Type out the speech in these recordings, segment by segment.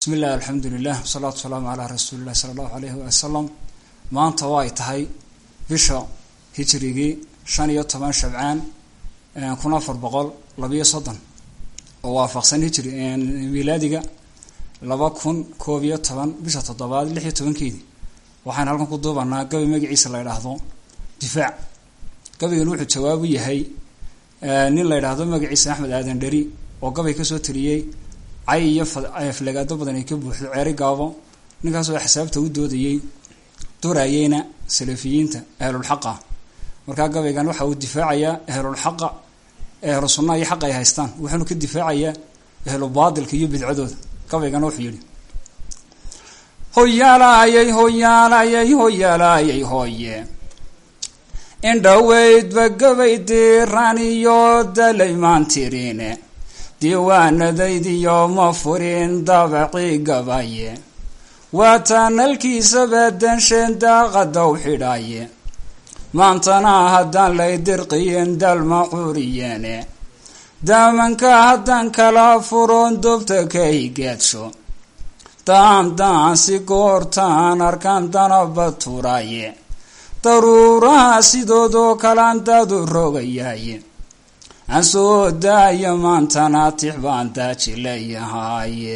bismi illah alxamdu lilah wasalaatu wasalaamu calaa rasuuli illahi sala allahu alayhi wasalam maanta waa ay tahay bisha hijrigii shan iyo toban shabcaan kun afar boqol labiyo soddon oo waafaqsan hijri milaadiga laba kun koob iyo toban bisha toddobaad lix iyo tobankeedii waxaan halkan ku duubanaa gabi magaciisa la ydhaahdo difaac gabigan wuxuu jawaab u yahay nin la ydhaahdo magaciisa axmed aadan dheri oo gabay kasoo tiriyey cay iyo aflagaado badan ay ka buuxdo ceeri gaabo ninkaasoo xisaabta u doodayey durayeyna salafiyiinta ahlulxaqa markaa gabaygan waxa uu difaacayaa ahlulxaqa ahlu sunnaha iyo xaqa ay haystaan wuxuuna ka difaacayaa ahlu baadilka iyo bidcadooda gabaygana wuxuu yihi hoyaalayey hoyaalayey hoyaalayey hoye indhaweydba gabay diiraan iyo dalaymaan tirine diiwaanadaydiyo ma furin dabacii gabaye waataan halkiisaba dansheen daaqadaw xidhaaye maantana haddaan lay dirqiyin dalma cuuriyeene daamanka haddaan kala furoon dobta ka higeedsho daan daan si goortaan arkaan danaba turaaye daruuraha sidoodoo kalaan daadu rogayaaye aan soo daaya maantana tix baan daaji leeyahaaye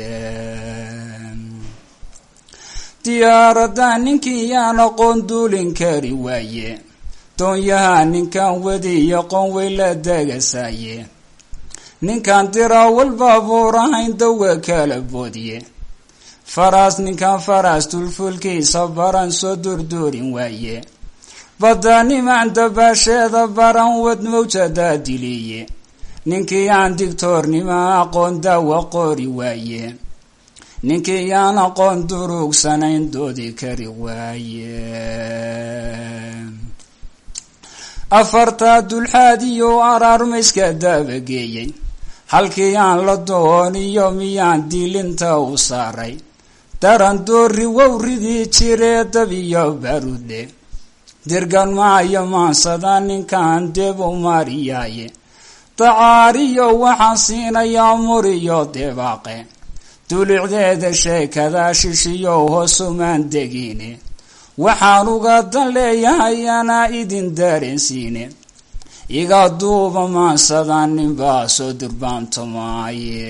diyaaradda ninkii yaan aqoon duulin kari waaye doonyaha ninkan wadiyo qoon way la degasaaye ninkan diraawal baabuur ahayn dawa kala boodiye faraas ninkan faraas dulfulkiisa baran soo durduurin waaye badda nimaan dabaasheeda baran wad mawjadaa diliye ninkii aan digtoornima aqoon daawa qori waaye ninkii yaan aqoon durugsanayn doodi kari waaye afartaa dulxaad iyo araarmayska daabageeyey halkii aan la dooniyo miyaan diilinta u saaray daran doori wowridii jiree dabiyo barude dirgan maayo maansada ninkan deb u mariyaaye dacaariyo waxaan siinayaa muriyo debaaqe dulicdeeda sheekada shishiyo hoosumaan degine waxaan uga dan leeyahay anaa idin dareensiine iga duuba maansada ninbaa soo durbaantamaaye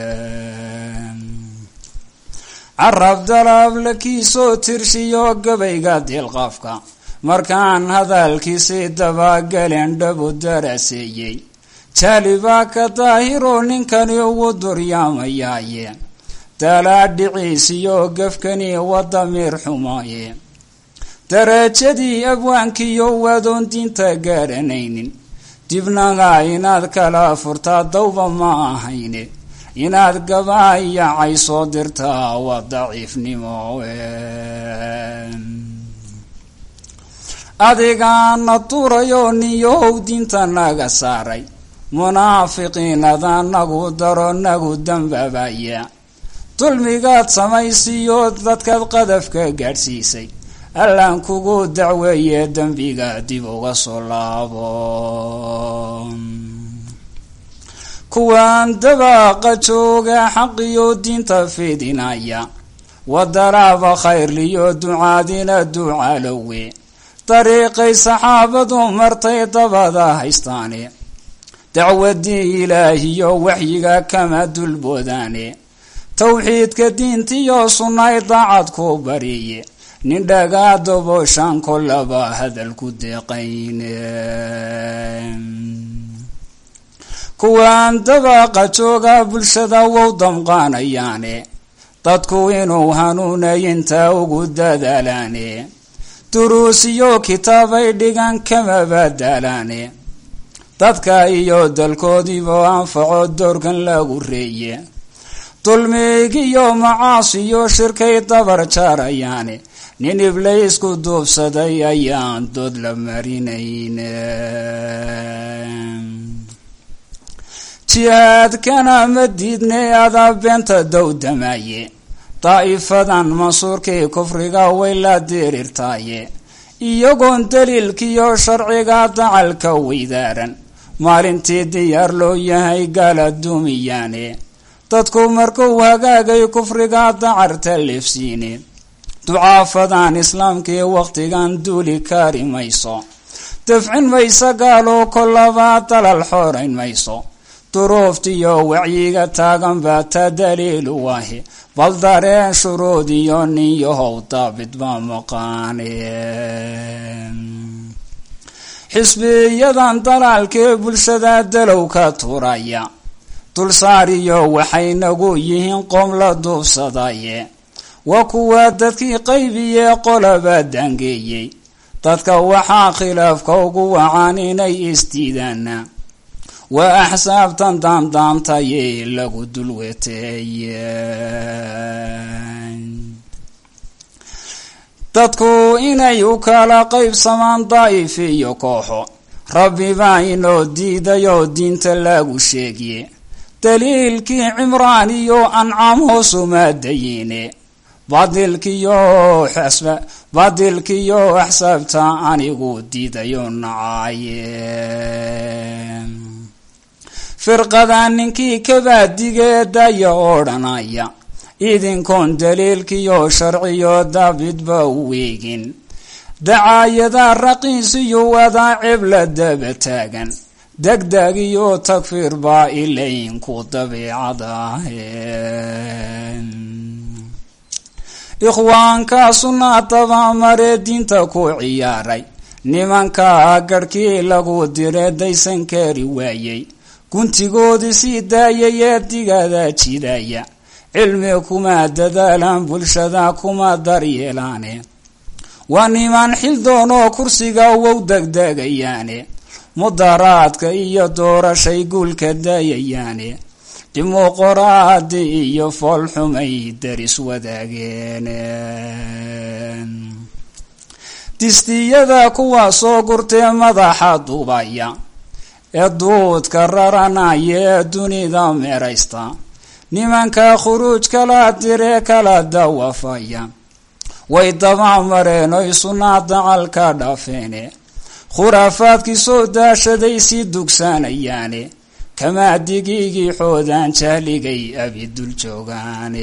carab dalaab lakiisoo tirshiyo gabayga dilqaafka markaan hadalkiisii dabagalen dhabu daraseeyey jaalibaa ka daahiroo ninkani ugu duryaamayaye dalaadhiciisiyo gafkani wadamiir xumaaye darajadii abwaankiyo wadoon diinta garanaynin dibnaga inaad kala furtaa dawba ma ahayne inaad gabaayacay soo dirtaa waa daciifnimo adigaana durayo niyohow diinta naga saaray munaafiqiinada nagu daro nagu dambabaya dulmigaad samaysiyo dadkaad qadafka gaadhsiisay allaan kugu dacweeye dembiga dib uga soo laabo kuwaan dabaaqa jooga xaqiyo diinta fidinaya wadaraaba khayrliyo ducaadina ducalowe dariiqay saxaabadu martay dabada haystaane dacwadii ilaahiyo waxyiga kama dulboodaane towxiidka diintiyo sunnay daacad ku bariye nin dhagaa dobooshaan kolaba hadal ku deeqayne kuwaan dabaaqa jooga bulshada wow damqaanayaane dadku inuu hanuunayinta ugu dadaalaane duruusiyo kitaabay dhigan kama badalaane dadka iyo dalkoodiiba anfaco doorkan lagu reeye dulmigiyo macaasiyo shirkay dabar jaarayaane nin iblaysku duubsaday ayaan dood la marinayne jihaadkana ma diidne adaa beenta dowdamaaye daa'ifadan mansuurkii kufriga way la dirirtaaye iyagoon daliilkiyo sharciga dacalka weydaaran maalintii diyaar loo yahay gaala duumiyaane dadku markuu hagaagay kufriga dacarta leefsiine ducaafadaan islaamkii wakhtigan duuli kari mayso dafcin mayso gaaloo kolabaa dalal xoorayn mayso duruuftiyo wacyiga taagan baa ta daliilu waahe bal dareen shuruud iyo ninyahow daabid baa maqaane xisbiyadan dalaalkee bulshada dalow ka turaya dulsaariyo waxaynagu yihiin qoom la duubsadaye waa kuwa dadkii qaybiyee qolaba dangeeyey dadka waxaa khilaafka ugu wacaan inay isdiidaana waa axsaabtan daandaantaye lagu dulweteeye dadku inay u kala qaybsamaan daa'if iyo kooxo rabbi baa inoo diidayoo diinta lagu sheegiye daliilkii cimraan iyo ancaam hoosuma dayine badilkiyo badilkiyo axsaabta anigu diidayo nacaye firqada ninkii kabaadigeedaya odhanaya idinkoon daliilkiyo sharciyo daabidba u weegin dacaayada raqiisiyo wadaa cibla daba taagan degdeg iyo takfiir baa ilaynku dabiicadahe ikhwaanka sunnaadaba maree diinta ku ciyaaray nimanka garhkii lagu dire daysan kari waayey guntigoodii sii daayay ee digada jidaya cilmi kuma dadaalaan bulshada kuma daryeelaane waa niman xildoonoo kursiga wow degdegayaane mudaraadka iyo doorashay guulka dayayaane dimuqoraadi iyo foolxumay daris wadaageene distiyada kuwa soo gurtee madaxa dubaya ee duudka raranaya ee dunida meeraysta nimanka khuruuj kala diree kala dawafaya way daba mareen oy sunnaa dacalka dhaafeene khuraafaadkii soo daashaday sii dugsanayaane kamaa digiigii xoodaan jahligay abidul joogaane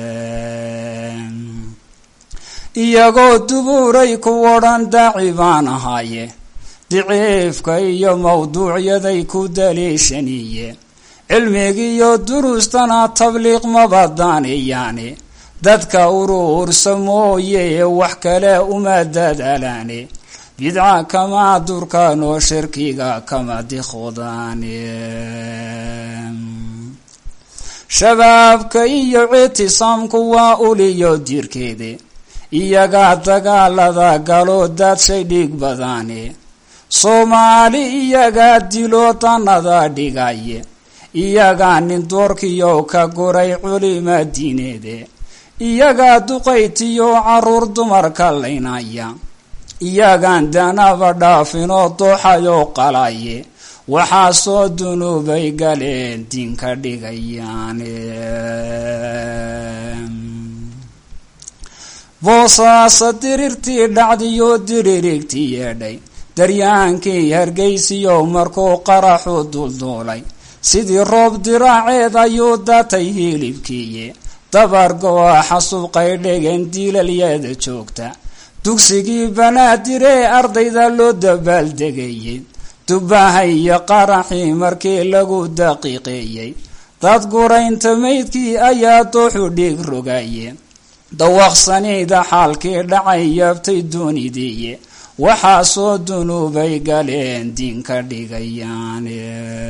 iyagoo dubuuray ku odhan daaci baan ahaaye diciifka iyo mawduucyaday ku daliishaniye cilmigiiyo duruustana tabliiq mabadaanayaane dadka uruursa mooye wax kale uma dadaalaane bidca kama durkaan oo shirkiga kama dikhudaane shabaabka iyo ictisaamku waa uliyo dirkeede iyagaa dagaalada galo daadshay dhiig badaane soomaali iyagaa dilo danada dhigaye iyagaa nin doorkiyo ka guray culima diineede iyagaa duqaytiyo caruur dumarka laynaya iyagaan danaba dhaafinoo dooxayoo qalaye waxaa soo dunuubay galeen diinka dhigayaane boosaasa dirirtii dhacdiyo diririgtii yeedhay daryaankii hargaysiyo markuu qaraxu dulduulay sidii roob diraaceed ayuu datay hilibkiiye dabargo-a xasuuqay dhegen diilalyada joogta dugsigii banaadiree ardayda loo dabaaldegayey dubahay iyo qaraxii markii lagu daqiiqeeyey dad guraynta maydkii ayaa dooxu dhiig rogaye dawaqsanida xaalkii dhacay yaabtay doonidiiye waxaa soo dunuubay galeen diinka dhigayaane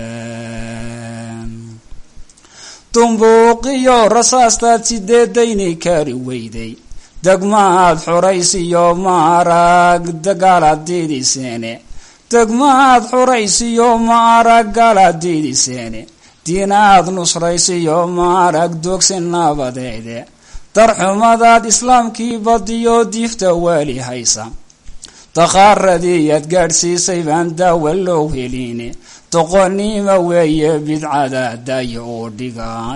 dumbuuqiyo rasaastaad sideedayni kari weyday degmaad xuraysiyo maarag dagaalaadiidiseene degmaad xuraysiyo maarag gaalaadiidiseene diinaad nusraysiyo maarag dogsi nabadeede darxumadaad islaamkii badiyo diifta waali haysa dakaaradii aad gaadhsiisay baan daawa loo heline doqonnimo weeye bidcada daayo uu dhigaa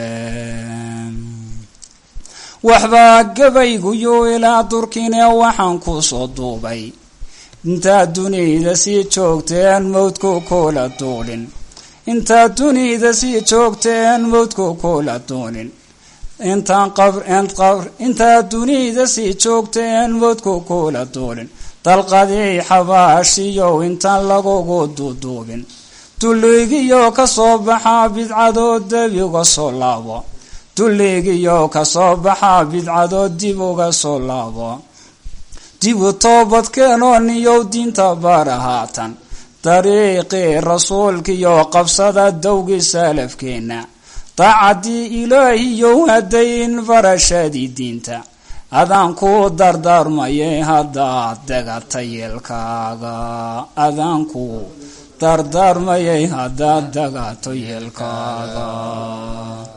waxbaa gabayguyo ilaa durkine waxaan ku soo duubay intaad duniyada sii joogteen mawdku kula duulin intaad dunida sii joogteen mowdku kula doonin intaan qabr intaad dunida sii joogteen mowdku kula doonin dalqadii xabaashiyow intaan lagugu duuduubin dulligiyo ka soo baxaa bidcadoo dib uga soo laabo dulligiyo ka soo baxaa bidcadoo dib uga soo laabo dibu toobadkeenoo niyow diinta bara haatan dariiqii rasuulkiyo qabsada dowgii salafkeenna daacadii ilaahiyow hadayn barashadii diinta adaan ku dardaarmayay haddaad degata yeelkaaga adaan ku dardaarmayay haddaad degato yeelkaaga